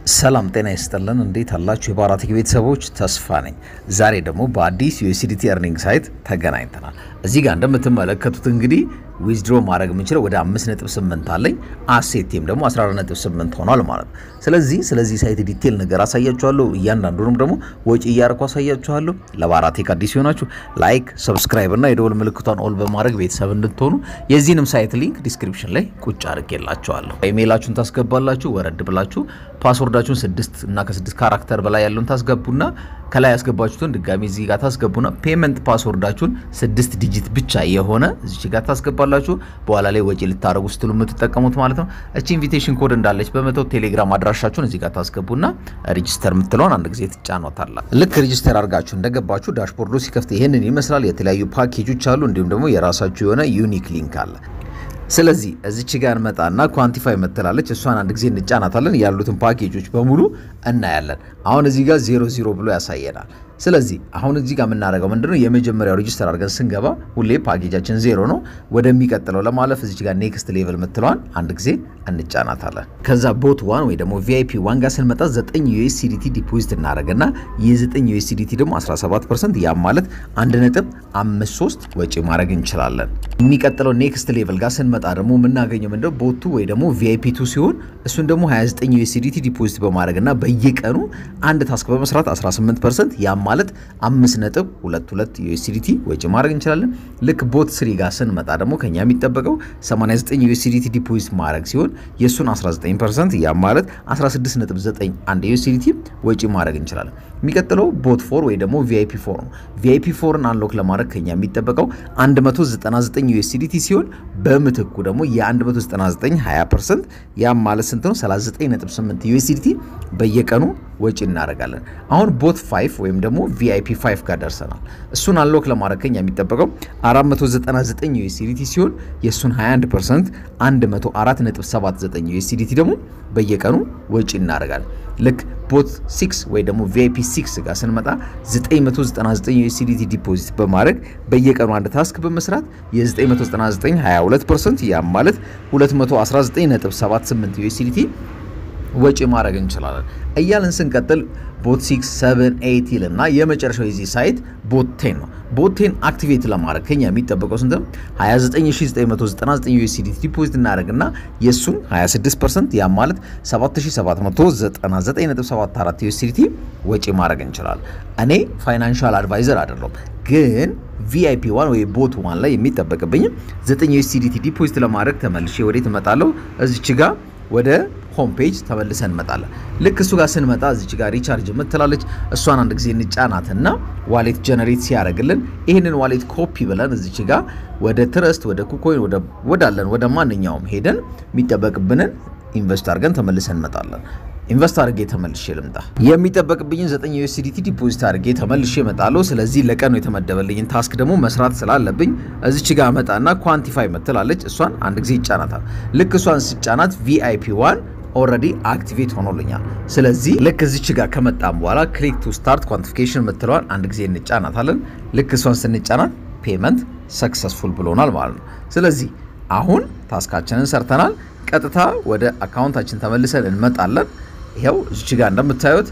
ሰላም ጤና ይስጥልን። እንዴት አላችሁ? የባራቴክ ቤተሰቦች ተስፋ ነኝ። ዛሬ ደግሞ በአዲስ ዩኤስዲቲ ኤርኒንግ ሳይት ተገናኝተናል። እዚህ ጋር እንደምትመለከቱት እንግዲህ ዊዝድሮ ማድረግ የምንችለው ወደ 5.8 አለኝ አሴቴም ደግሞ 14.8 ሆኗል ማለት ነው። ስለዚህ ስለዚህ ሳይት ዲቴል ነገር አሳያችኋለሁ። እያንዳንዱንም ደግሞ ወጪ እያደረኩ አሳያችኋለሁ። ለባራቴክ አዲስ ሲሆናችሁ ላይክ፣ ሰብስክራይብ እና የደወል ምልክቷን ኦል በማድረግ ቤተሰብ እንድትሆኑ የዚህንም ሳይት ሊንክ ዲስክሪፕሽን ላይ ቁጭ አድርጌላችኋለሁ። ኢሜይላችሁን ታስገባላችሁ። ወረድ ብላችሁ ፓስወርዳችሁን ስድስት እና ከስድስት ካራክተር በላይ ያለውን ታስገቡና ከላይ ያስገባችሁትን ድጋሚ እዚህ ጋር ታስገቡና ፔመንት ፓስወርዳችሁን ስድስት ዲጂት ብቻ የሆነ እዚች ጋር ታስገባላችሁ። በኋላ ላይ ወጪ ልታደረጉ ስትሉ የምትጠቀሙት ማለት ነው። እቺ ኢንቪቴሽን ኮድ እንዳለች በመተው ቴሌግራም አድራሻችሁን እዚህ ጋር ታስገቡና ሬጂስተር የምትለውን አንድ ጊዜ ትጫኗታላ። ልክ ሬጂስተር አድርጋችሁ እንደገባችሁ ዳሽቦርዱ ሲከፍት ይህንን ይመስላል። የተለያዩ ፓኬጆች አሉ። እንዲሁም ደግሞ የራሳችሁ የሆነ ዩኒክ ሊንክ አለ። ስለዚህ እዚች ጋር እንመጣና ኳንቲፋይ መተላለች እሷን አንድ ጊዜ እንጫናታለን። ያሉትን ፓኬጆች በሙሉ እናያለን። አሁን እዚህ ጋር ዜሮ ዜሮ ብሎ ያሳየናል። ስለዚህ አሁን እዚህ ጋር የምናደርገው ምንድነው የመጀመሪያው ሬጂስተር አድርገን ስንገባ ሁሌ ፓኬጃችን ዜሮ ነው። ወደሚቀጥለው ለማለፍ እዚች ጋር ኔክስት ሌቭል ምትለዋን አንድ ጊዜ እንጫናታለን። ከዛ ቦት ዋን ወይ ደግሞ ቪአይፒ ዋን ጋር ስንመጣ 9 ዩኤስዲቲ ዲፖዚት እናደረግና የ9 ዩኤስዲቲ ደግሞ 17 ፐርሰንት ያም ማለት 1.53 ወጪ ማድረግ እንችላለን። የሚቀጥለው ኔክስት ሌቭል ጋር ስንመጣ ደግሞ የምናገኘው ምንድነው ቦቱ ወይ ደግሞ ቪአይፒ ቱ ሲሆን እሱን ደግሞ 29 ዩኤስዲቲ ዲፖዚት በማድረግና በየቀኑ አንድ ታስክ በመስራት 18 ፐርሰንት ያም ማለት 5.22 ዩኤስዲቲ ወጪ ማድረግ እንችላለን። ልክ ቦት ስሪ ጋር ስንመጣ ደግሞ ከኛ የሚጠበቀው 89 ዩኤስዲቲ ዲፖዚት ማድረግ ሲሆን የእሱን 19 ፐርሰንት ያም ማለት 16.91 ዩኤስዲቲ ወጪ ማድረግ እንችላለን። የሚቀጥለው ቦት ፎር ወይ ደግሞ ቪአይፒ ፎር ነው። ቪአይፒ ፎርን አንሎክ ለማድረግ ከኛ የሚጠበቀው 199 ዩኤስዲቲ ሲሆን በምትኩ ደግሞ የ199 20 ፐርሰንት ያም ማለት ስንት ነው? 39.8 ዩኤስዲቲ በየቀኑ ወጪ እናደርጋለን። አሁን ቦት 5 ወይም ደግሞ ቪአይፒ 5 ጋር ደርሰናል። እሱን አንሎክ ለማድረግ ከኛ የሚጠበቀው 499 ዩኤስዲቲ ሲሆን የእሱን 21 ፐርሰንት 104.79 ዩኤስዲቲ ደግሞ በየቀኑ ወጪ እናደርጋለን። ልክ ቦት 6 ወይ ደግሞ ቪአይፒ 6 ጋር ስንመጣ 999 ዩኤስዲቲ ዲፖዚት በማድረግ በየቀኑ አንድ ታስክ በመስራት የ999 22 ፐርሰንት ያም ማለት 219.78 ዩኤስዲቲ ወጪ ማድረግ እንችላለን። እያልን ስንቀጥል ቦት 6 7 8 ይልና የመጨረሻው የዚህ ሳይት ቦት 10 ነው። ቦት 10 አክቲቬት ለማድረግ ከኛ የሚጠበቀው ስንት ነው? 29999 ዩኤስዲቲ ዲፖዚት እናደርግና የእሱን 26% ያ ማለት 7799.74 ዩኤስዲቲ ወጪ ማድረግ እንችላለን። እኔ ፋይናንሻል አድቫይዘር አይደለሁም ግን ቪአይፒ ዋን ወይ ቦት ዋን ላይ የሚጠበቅብኝ 9 ዩኤስዲቲ ዲፖዚት ለማድረግ ተመልሼ ወዴት እመጣለሁ? እዚች ጋር ወደ ሆም ፔጅ ተመልሰን እንመጣለን። ልክ እሱ ጋር ስንመጣ እዚች ጋር ሪቻርጅ የምትላለች እሷን አንድ ጊዜ እንጫናትና ዋሌት ጀነሬት ሲያደርግልን ይህንን ዋሌት ኮፒ ብለን እዚች ጋር ወደ ትረስት ወደ ኩኮይን ወዳለን ወደ ማንኛውም ሄደን የሚጠበቅብንን ኢንቨስት አድርገን ተመልሰን እንመጣለን። ኢንቨስት አድርጌ ተመልሼ ልምጣ። የሚጠበቅብኝን 9 ዩኤስዲቲ ዲፖዚት አድርጌ ተመልሼ እመጣለሁ። ስለዚህ ለቀኑ የተመደበልኝን ታስክ ደግሞ መስራት ስላለብኝ እዚች ጋር መጣና ኳንቲፋይ ምትላለች እሷን አንድ ጊዜ ይጫናታል። ልክ እሷን ስጫናት ቪአይፒ ዋን ኦልሬዲ አክቲቬት ሆኖልኛል። ስለዚህ ልክ እዚች ጋር ከመጣም በኋላ ክሊክ ቱ ስታርት ኳንቲፊኬሽን ምትለዋል አንድ ጊዜ እንጫናታለን። ልክ እሷን ስንጫናት ፔመንት ሰክሰስፉል ብሎናል ማለት ነው። ስለዚህ አሁን ታስካችንን ሰርተናል። ቀጥታ ወደ አካውንታችን ተመልሰን እንመጣለን። ይኸው እዚች ጋር እንደምታዩት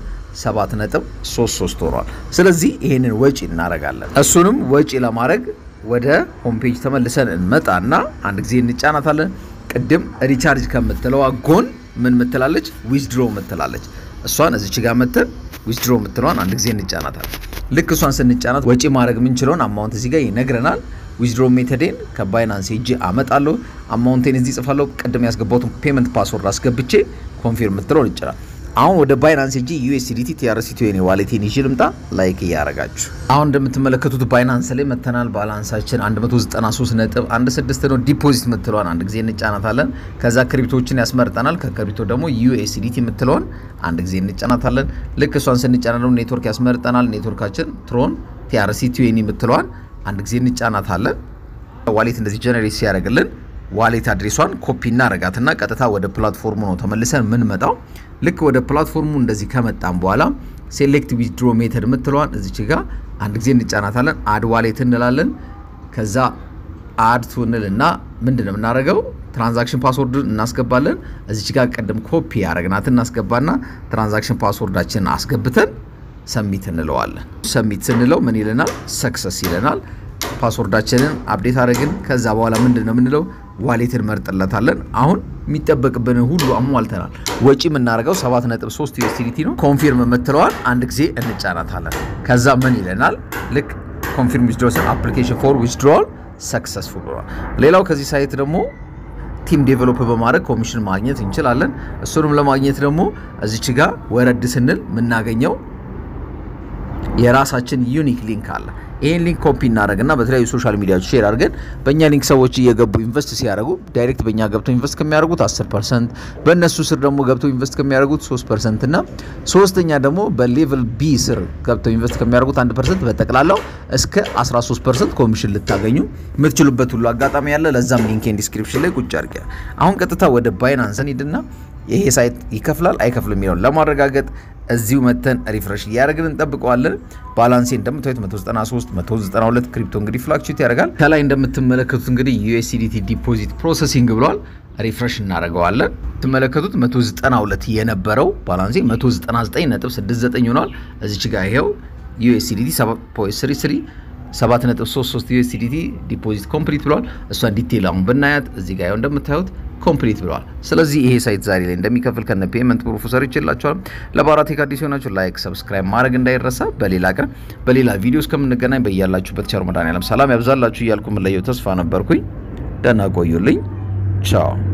7.33 ሆኗል። ስለዚህ ይሄንን ወጪ እናደርጋለን። እሱንም ወጪ ለማድረግ ወደ ሆም ፔጅ ተመልሰን እንመጣና አንድ ጊዜ እንጫናታለን። ቅድም ሪቻርጅ ከምትለዋ ጎን ምን ምትላለች? ዊዝድሮ ምትላለች። እሷን እዚች ጋር መተን ዊዝድሮ ምትለዋን አንድ ጊዜ እንጫናታለን። ልክ እሷን ስንጫናት ወጪ ማድረግ የምንችለውን አማውንት እዚህ ጋር ይነግረናል። ዊዝድሮ ሜተዴን ከባይናንስ ሄጄ አመጣለሁ። አማውንቴን እዚህ ጽፋለሁ። ቅድም ያስገባሁትን ፔመንት ፓስወርድ አስገብቼ ኮንፊርም ምትለውን ይችላል። አሁን ወደ ባይናንስ ሄጄ ዩኤስዲቲ ቲአርሲቲ ወይኔ ዋሌቴን ይዤ ልምጣ። ላይክ እያረጋችሁ አሁን እንደምትመለከቱት ባይናንስ ላይ መተናል። ባላንሳችን 193.16 ነው። ዲፖዚት ምትለዋን አንድ ጊዜ እንጫናታለን። ከዛ ክሪፕቶችን ያስመርጠናል። ከክሪፕቶ ደግሞ ዩኤስዲቲ ምትለውን አንድ ጊዜ እንጫናታለን። ልክ እሷን ስንጫና ደግሞ ኔትወርክ ያስመርጠናል። ኔትወርካችን ትሮን ቲአርሲቲ ወይኔ ምትለዋን አንድ ጊዜ እንጫናታለን። ዋሌት እንደዚህ ጀነሬት ሲያደርግልን ዋሌት አድሬሷን ኮፒ እናረጋትና ቀጥታ ወደ ፕላትፎርሙ ነው ተመልሰን የምንመጣው። ልክ ወደ ፕላትፎርሙ እንደዚህ ከመጣም በኋላ ሴሌክት ዊዝድሮ ሜተድ የምትለዋን እዚች ጋር አንድ ጊዜ እንጫናታለን። አድ ዋሌት እንላለን። ከዛ አድ ቱንል እና ምንድን ነው የምናደርገው? ትራንዛክሽን ፓስወርድ እናስገባለን። እዚች ጋር ቀደም ኮፒ ያደረግናት እናስገባና ትራንዛክሽን ፓስወርዳችንን አስገብተን ሰሚት እንለዋለን። ሰሚት ስንለው ምን ይለናል? ሰክሰስ ይለናል። ፓስወርዳችንን አፕዴት አድረግን። ከዛ በኋላ ምንድን ነው የምንለው? ዋሌትን መርጥለታለን። አሁን የሚጠበቅብን ሁሉ አሟልተናል። ወጪ የምናደርገው 7.3 ዩኤስዲቲ ነው። ኮንፊርም የምትለዋል አንድ ጊዜ እንጫናታለን። ከዛ ምን ይለናል? ልክ ኮንፊርም ዊዝድሮስን አፕሊኬሽን ፎር ዊዝድሮል ሰክሰስፉል ብሏል። ሌላው ከዚህ ሳይት ደግሞ ቲም ዴቨሎፕ በማድረግ ኮሚሽን ማግኘት እንችላለን። እሱንም ለማግኘት ደግሞ እዚች ጋር ወረድ ስንል የምናገኘው የራሳችን ዩኒክ ሊንክ አለ። ይህን ሊንክ ኮፒ እናደረግና በተለያዩ ሶሻል ሚዲያዎች ሼር አድርገን በእኛ ሊንክ ሰዎች እየገቡ ኢንቨስት ሲያደርጉ ዳይሬክት በእኛ ገብተው ኢንቨስት ከሚያደርጉት 10 ፐርሰንት በእነሱ ስር ደግሞ ገብተው ኢንቨስት ከሚያደርጉት 3 ፐርሰንት እና ሶስተኛ ደግሞ በሌቭል ቢ ስር ገብተው ኢንቨስት ከሚያደርጉት 1 ፐርሰንት በጠቅላላው እስከ 13 ፐርሰንት ኮሚሽን ልታገኙ የምትችሉበት ሁሉ አጋጣሚ ያለ። ለዛም ሊንኬን ዲስክሪፕሽን ላይ ቁጭ አድርገ አሁን ቀጥታ ወደ ባይናንስ ሂድና ይሄ ሳይት ይከፍላል አይከፍልም የሚለውን ለማረጋገጥ እዚሁ መተን ሪፍሬሽ እያደረግን እንጠብቀዋለን። ባላንሴ እንደምታዩት 193 192 ክሪፕቶ እንግዲህ ፍላክቹዌት ያደርጋል። ከላይ እንደምትመለከቱት እንግዲህ ዩኤስዲቲ ዲፖዚት ፕሮሰሲንግ ብሏል። ሪፍሬሽ እናደርገዋለን። ትመለከቱት 192 የነበረው ባላንሴ 199.69 ሆኗል። እዚች ጋር ይሄው ዩኤስዲቲ 7.33 7.33 ዩኤስዲቲ ዲፖዚት ኮምፕሊት ብሏል። እሷን ዲቴል አሁን ብናያት እዚህ ጋር እንደምታዩት ኮምፕሊት ብለዋል። ስለዚህ ይሄ ሳይት ዛሬ ላይ እንደሚከፍል ከነ ፔመንት ፕሩፍ ሰርቼላችኋል። ለባራቴክ አዲስ የሆናችሁ ላይክ፣ ሰብስክራይብ ማድረግ እንዳይረሳ። በሌላ ቀን በሌላ ቪዲዮ እስከምንገናኝ በያላችሁበት ቸር መድኃኔዓለም ሰላም ያብዛላችሁ እያልኩ የምለየው ተስፋ ነበርኩኝ። ደህና ቆዩልኝ። ቻው